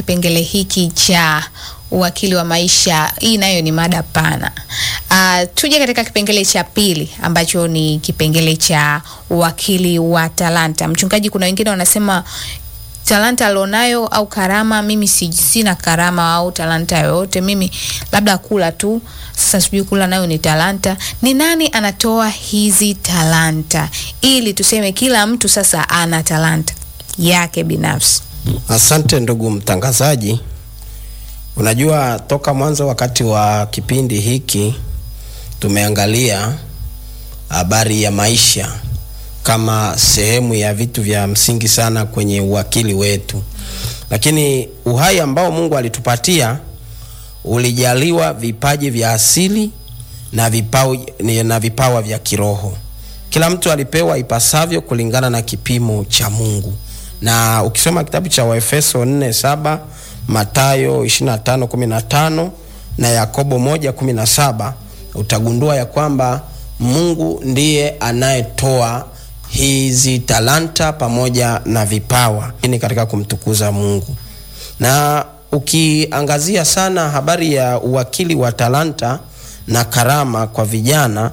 kipengele hiki cha uwakili wa maisha. Hii nayo ni mada pana. Uh, tuje katika kipengele cha pili ambacho ni kipengele cha uwakili wa talanta. Mchungaji, kuna wengine wanasema talanta alionayo au karama, mimi si, sina karama au talanta yoyote, mimi labda kula tu. Sasa sijui kula nayo ni talanta. Ni nani anatoa hizi talanta ili tuseme kila mtu sasa ana talanta yake binafsi? Asante ndugu mtangazaji. Unajua, toka mwanzo wakati wa kipindi hiki tumeangalia habari ya maisha kama sehemu ya vitu vya msingi sana kwenye uwakili wetu, lakini uhai ambao Mungu alitupatia ulijaliwa vipaji vya asili na vipawa, na vipawa vya kiroho. Kila mtu alipewa ipasavyo kulingana na kipimo cha Mungu, na ukisoma kitabu cha Waefeso 4:7 Matayo 25:15 na Yakobo 1:17 utagundua ya kwamba Mungu ndiye anayetoa hizi talanta pamoja na vipawa ni katika kumtukuza Mungu. Na ukiangazia sana habari ya uwakili wa talanta na karama kwa vijana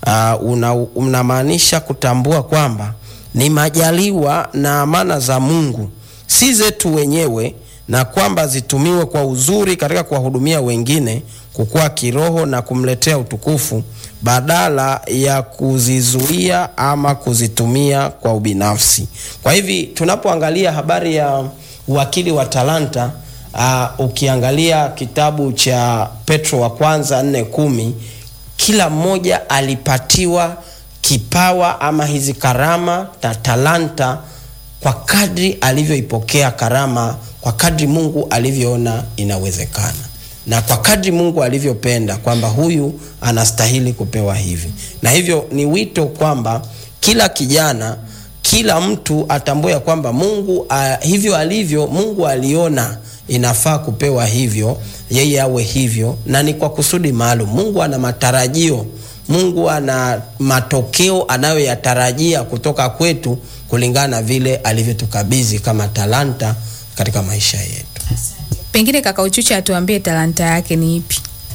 uh, unamaanisha una kutambua kwamba ni majaliwa na amana za Mungu, si zetu wenyewe na kwamba zitumiwe kwa uzuri katika kuwahudumia wengine, kukua kiroho na kumletea utukufu, badala ya kuzizuia ama kuzitumia kwa ubinafsi. Kwa hivi tunapoangalia habari ya uwakili wa talanta uh, ukiangalia kitabu cha Petro wa kwanza nne kumi kila mmoja alipatiwa kipawa ama hizi karama na talanta kwa kadri alivyoipokea karama kwa kadri Mungu alivyoona inawezekana na kwa kadri Mungu alivyopenda kwamba huyu anastahili kupewa hivi. Na hivyo ni wito kwamba kila kijana, kila mtu atambue kwamba Mungu uh, hivyo alivyo, Mungu aliona inafaa kupewa hivyo, yeye awe hivyo, na ni kwa kusudi maalum. Mungu ana matarajio, Mungu ana matokeo anayoyatarajia kutoka kwetu kulingana na vile alivyotukabidhi kama talanta katika maisha yetu. Pengine kaka Uchucha atuambie talanta yake ni ipi?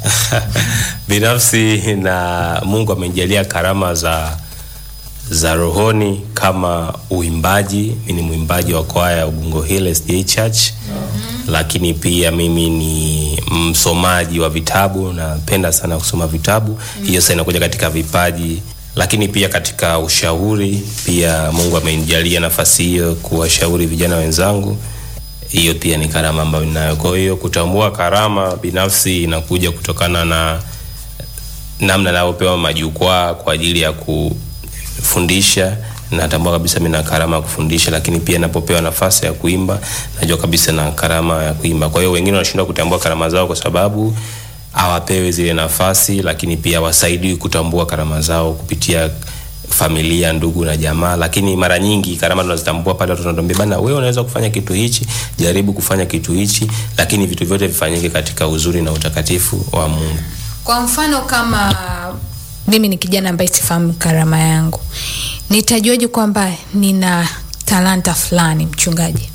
Binafsi na Mungu amenijalia karama za za rohoni kama uimbaji. Mimi ni mwimbaji wa kwaya ya Ubungo Hill SDA Church. Mm-hmm. Lakini pia mimi ni msomaji wa vitabu, napenda sana kusoma vitabu. Mm-hmm. Hiyo sasa inakuja katika vipaji lakini pia katika ushauri pia Mungu amenijalia nafasi hiyo kuwashauri vijana wenzangu. Hiyo pia ni karama ambayo ninayo. Kwa hiyo kutambua karama binafsi inakuja kutokana na namna navyopewa majukwaa kwa ajili ya kufundisha. Natambua kabisa mimi na karama ya kufundisha, lakini pia napopewa nafasi ya kuimba najua kabisa na karama ya kuimba. Kwa hiyo wengine wanashindwa kutambua karama zao kwa sababu hawapewi zile nafasi, lakini pia wasaidiwi kutambua karama zao kupitia familia, ndugu na jamaa. Lakini mara nyingi karama tunazitambua pale watu wanatuambia, bana, wewe unaweza kufanya kitu hichi, jaribu kufanya kitu hichi, lakini vitu vyote vifanyike katika uzuri na utakatifu wa Mungu. Kwa mfano kama mimi ni kijana ambaye sifahamu karama yangu, nitajuaje kwamba nina talanta fulani, mchungaji?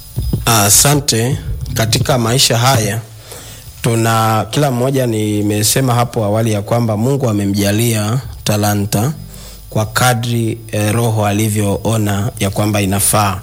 Asante. Uh, katika maisha haya tuna kila mmoja, nimesema hapo awali ya kwamba Mungu amemjalia talanta kwa kadri eh, Roho alivyoona ya kwamba inafaa.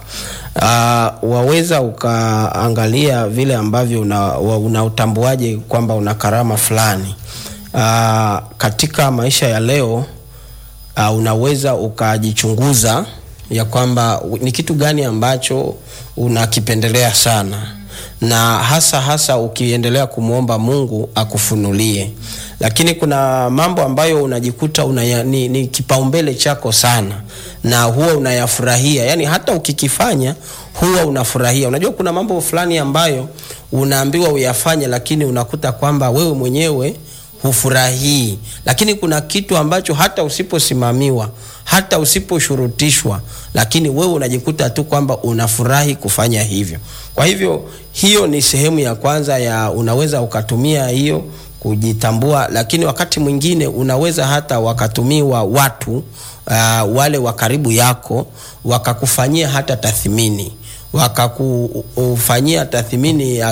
Uh, waweza ukaangalia vile ambavyo unautambuaje una kwamba una karama fulani. Uh, katika maisha ya leo uh, unaweza ukajichunguza ya kwamba ni kitu gani ambacho unakipendelea sana na hasa hasa ukiendelea kumwomba Mungu akufunulie. Lakini kuna mambo ambayo unajikuta unaya, ni, ni kipaumbele chako sana na huwa unayafurahia, yaani hata ukikifanya huwa unafurahia. Unajua kuna mambo fulani ambayo unaambiwa uyafanye, lakini unakuta kwamba wewe mwenyewe hufurahii. Lakini kuna kitu ambacho hata usiposimamiwa, hata usiposhurutishwa, lakini wewe unajikuta tu kwamba unafurahi kufanya hivyo. Kwa hivyo hiyo ni sehemu ya kwanza ya unaweza ukatumia hiyo kujitambua, lakini wakati mwingine unaweza hata wakatumiwa watu uh, wale wa karibu yako wakakufanyia hata tathmini wakakufanyia tathmini ya